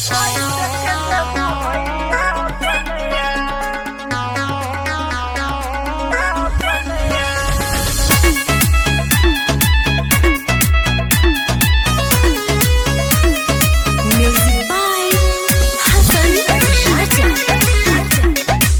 Music by Hassan Raja.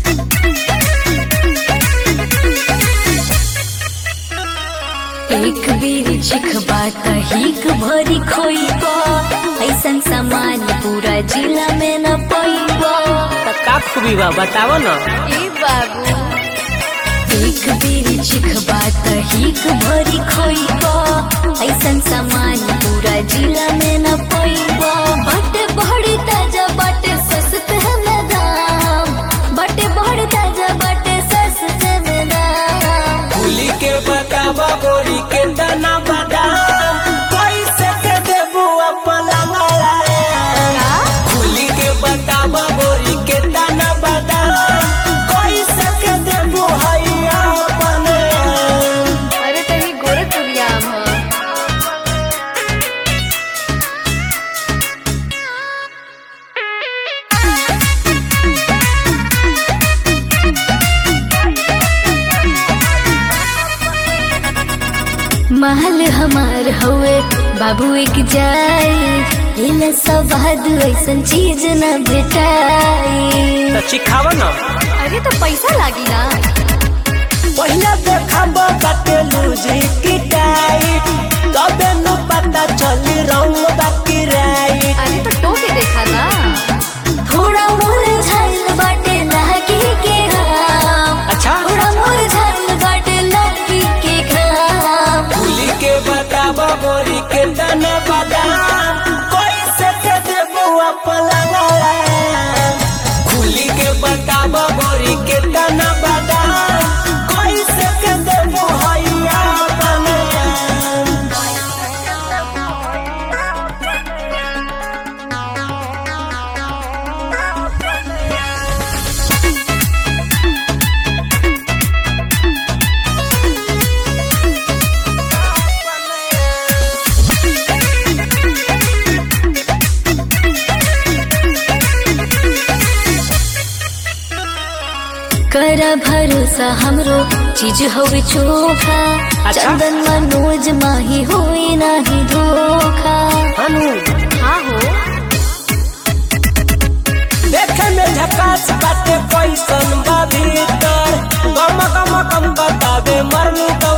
एक बेर चिखबा तहिक भरी खोइबा ऐसन सामान पूरा जिला में न पैबा त का खूबी बा बताव न ए बाबू एक बेर चिखबा तहिक भरी खोइबा ऐसन सामान पूरा जिला में न पैबा बटे बड़ी ताजा बटे सस्ते में दाम बटे बड़ी ताजा बटे सस्ते में दाम फूली के बतावा गोरी के दाना बादाम कैसे के देबू अपना माया फूली के बतावा गोरी के दाना बादाम कैसे के देबू हैया अपने अरे तनी गोरखपुरिया हम महल हमार हवे बाबू एक जाए इला सवाद ऐसन चीज न भेटाई त चिखाव न अरे तो पैसा लागी ना पहिला देखाबा बाटे लूजी की टाइट तबे न पता चली रंग बाकी राइट अरे तो टोके देखा ना थोड़ा मोर झाइल बाटे लागी के घाम अच्छा थोड़ा मोर झाइल बाटे लागी के घाम फूली के बतावा गोरी के दाना बादाम कैसे के देबू अपना फूली के बतावा गोरी के दाना बादाम कैसे के देबू हैया अपने कर भरोसा हमरो चीज होवे चोखा अच्छा। चंदन मनोज माही होई नाही धोखा हनु हाँ हो देखे में झकास बाटे कैसन बा भीतर गम गम गम बतावे मरनु का